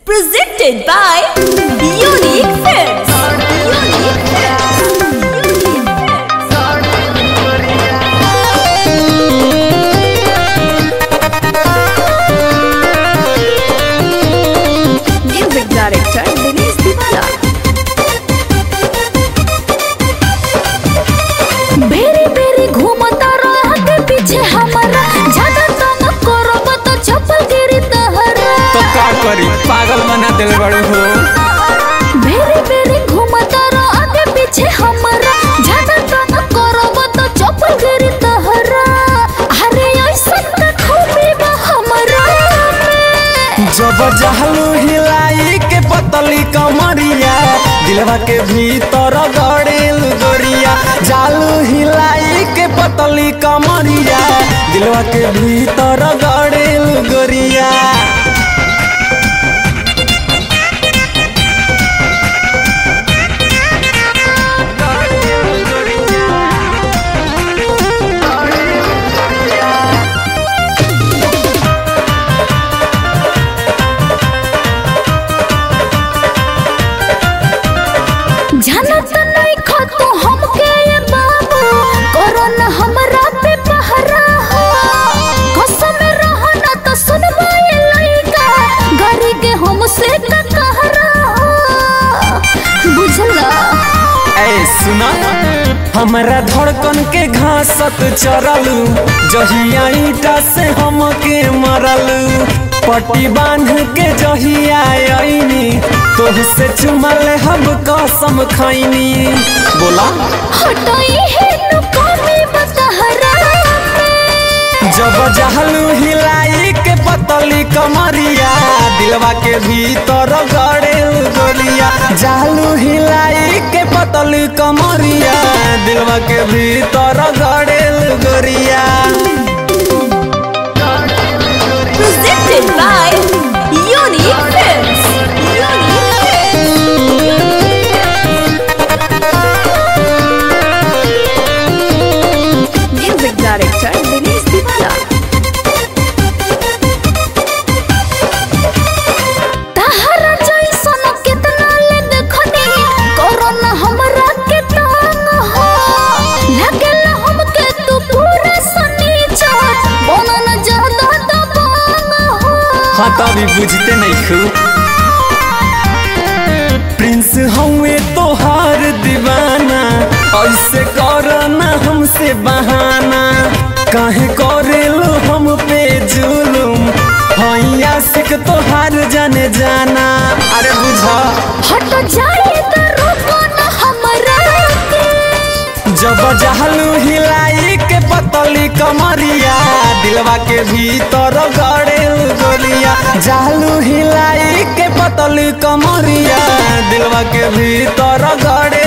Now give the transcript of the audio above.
Presented by Unique Films. Unique Films. Unique Films. Music Director Dinesh Diwala. बेरी बेरी घूमता रहते पीछे हमारा ज्यादा तंग करब तो चप्पल गिरी तहरा तो का करी पागल बना दिल बड़ू हो बेरी बेरी घूमता रहते पीछे हमारा ज्यादा तंग करब तो चप्पल गिरी तहरा अरे ऐसा का खूबी बा हमरा में जब जहलू हिलाई के पतली कमरिया दिलवा के भीतर गड़ेल गोरिया जालू हिलाई के पतली कमरिया दिलवा के भीतर गड़ेल गोरिया जानत नहीं खो तू हमके ये बाबू करो न हमरा पे पहरा हो कसम रहो न तो सुनबा ये लइका गरी के हमसे का कहरा हो बुझला ऐ सुना हमरा धड़कन के घासत चरलू जहिया ईटा से हमके मरलू पट्टी बांध के जहिया आईनी तोह से चुमल हम कसम खैनी बोला हटाई है न कमी बतहरा में जब जहलू हिलाई के पतली कमरिया दिलवा के भीतर गड़ेल गोलिया जालू हिलाई के पतली कमरिया दिलवा के भीतर गड़ेल गोरिया Presented by Unique Films. Unique Films. Music Director Dinesh Diwala. तहरा जैसन कितना ले देखनी कोरोना हमरा के तंग हो लगल हमके तू पूरा सनीचर बनन ज्यादा दबंग हो हाँ तभी बुझते नहीं खू प्रिंस हवे तोहार दीवाना ऐसे करना हमसे बहाना काहे करेलो हम पे जुलुम हैया सिख तोहार जाने जाना अरे बुझा हट जाए तो रुको न हमरा के जब जहलू हिलाई के पतली कमरिया दिलवा के भीतर गड़ेल गोलिया जालू हिलाई के पतली कमरिया दिलवा के भीतर गड़े